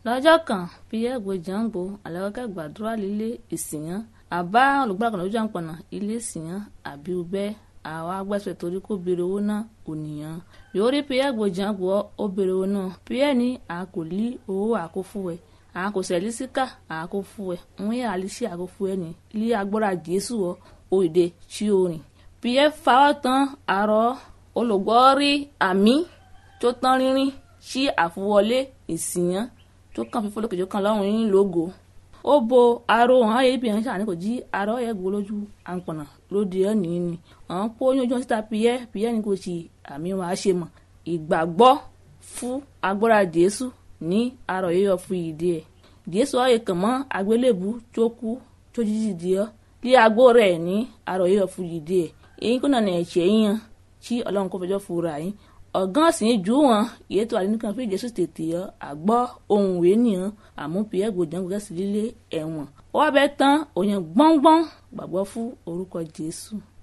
lọ́jọ́ kan pierre gbojàngbò àlẹ́kọ̀kẹ́ gbàdúrà lílé ìsìyàn àbá olùgbàkànlá lójú àpọ̀nà ilé ìsìyàn àbí ubẹ́ àwọn agbẹ́sẹ̀ torí kó béèrè owó náà ònìyàn yóò rí pierre gbojàngbò ó béèrè owó náà pierre ní a kò lí owó àkófúwẹ̀ a kò sẹ̀lí síkà àkófúwẹ̀ ń yà á lè ṣe àkófúwẹ̀ ní ilé agbára jésù ọ òde tí ó rìn pierre fawọ́ tán àrọ́ olùgbọ́ rí àmì tó tán rínrín sí àfọwọlé ìsìyàn tó kàn fífọ́ lókè tó kàn lọ́rùn yín lógo ó bo aró hàn ayé ibi ìránṣẹ́ àní kò jí aró ẹ̀ gbó lójú àǹpọ̀nà lóde ẹ̀ nìyí ni àwọn pọ́ oyún ojú síta piyẹ́ piyẹ́ ni kò sí àmì wọn á ṣe mọ̀ ìgbàgbọ́ fún agbára jésù ní arọ yíyọ fún ìdí ẹ̀ jésù ọ̀yẹ̀ kàn mọ́ àgbélébù tó kú tó jíjì di ọ́ lé agbó rẹ̀ ní arọ yíyọ fún ìdí ẹ̀ èyí kò nànà ẹ̀ṣẹ̀ yíyan tí ọlọ́run kò fẹjọ́ fura yín ọ̀gán sì ń jù wọ́n ìyẹ́ tó àdínkàn fún ìjẹ́sù tètè yọ àgbọ́ ohun ìwé nìyẹn àmú pierre gbòdàn gbòdàn sí lílé ẹ̀wọ̀n ó wá bẹ́ẹ̀ tán òyìn gbọ́ngbọ́n gbàgbọ́ fún orúkọ jésù.